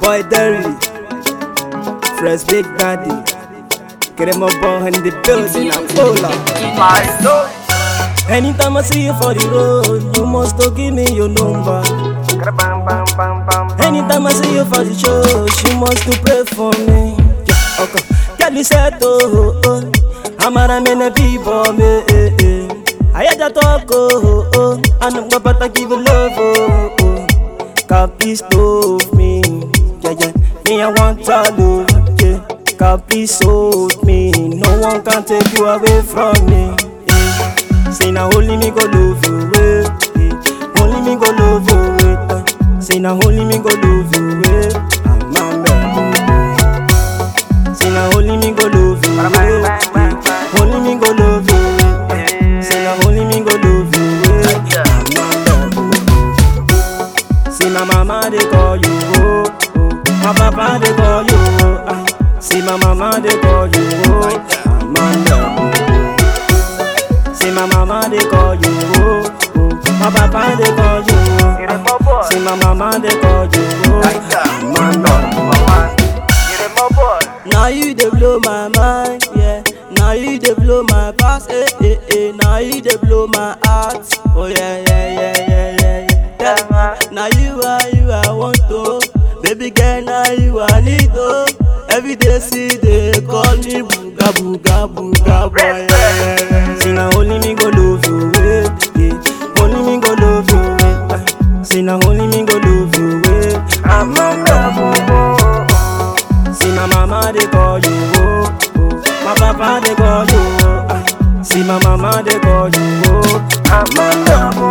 boy Derry, Fresh Big Daddy. Get him up on in the building, I'm full up. Anytime I see you for the road, you must to give me your number. Anytime I see you for the show, she must to pray for me. Yeah, okay. Girl, you said, oh, oh, oh. I'm a man, people, me, eh, eh. I had to talk, oh, oh, oh. And I'm going to give you love, oh, oh. God, please love me. Yeah, yeah. Me, I want to love, yeah. God, please hold me. No one can take you away from me. Yeah. Say now only me go love you, eh, eh. Only me go love you, eh, eh. Say now only me go love you, eh. I'm a man. Say now only me go love you, eh, eh. Only me go love you, eh, eh. Say now only me go love you, eh. I'm a man. See my mama they call you, oh, oh. My papa they call you, oh. ah. See my mama they call you, oh. I'm a man. See my mama they call you, oh, oh. My papa they call you, oh. See my mama they call you, oh. Mama. Now you they blow my mind, yeah. Now you they blow my past, eh, eh, eh. Now you they blow my heart, oh yeah, yeah, yeah, yeah, yeah, yeah. yeah. Now you are you I want to, baby girl. Now you I need to. Every day see they call me booga booga booga boy. Yeah, yeah, yeah. See now only me go love you, eh, yeah. Only me go love you, eh. ah. See now only me go love you, eh. I'm a love See my mama they call you, oh, oh. My papa they call you, oh. ah. See my mama they call you, oh. I'm a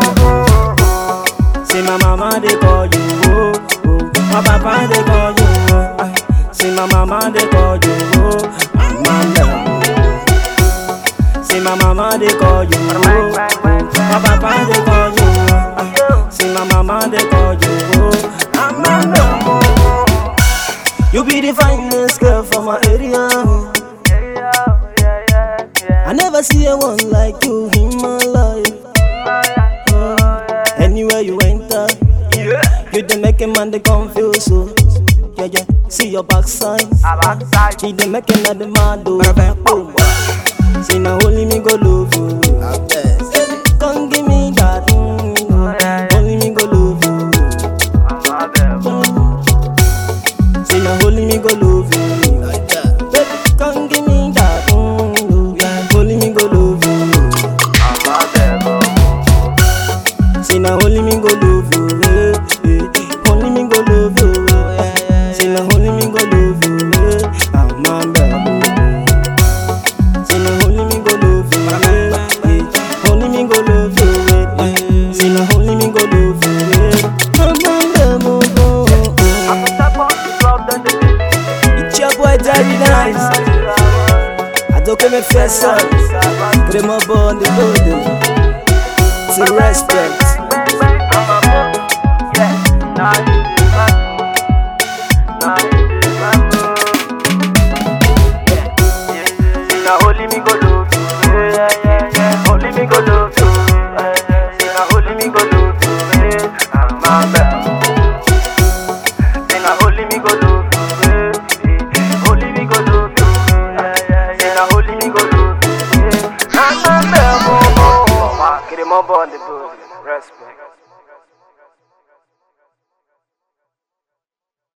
love See my mama they call you, oh, oh. My papa they call you, oh. ah. See my mama they call you, oh. I'm a love See my mama they call you, oh, oh. My papa they call you, oh. ah. See my mama they call you, oh. I'm a love You be the finest girl from my area. I never see a one like you in my life. Uh, anywhere you enter, you the make a man they confuse so. Yeah, yeah. See your backside, you the make another man do. Boom. See now only me go love you. Come give me that, mm, only me go love you. Say now only me go love you. Baby, come give me that, mm, yeah. Only me go love you. Say now only me go love you, eh, eh. Only me go love you, eh. Say now only me go love you, eh. I'm a man. Say now only me go love you, eh, eh. Only me go love you, eh, eh. Say now only me go love you, eh. I'm a man, oh, oh, oh. It's your boy Daddy Nice. I don't come and fess up. Put him up on the building. To respect. Yeah, nah,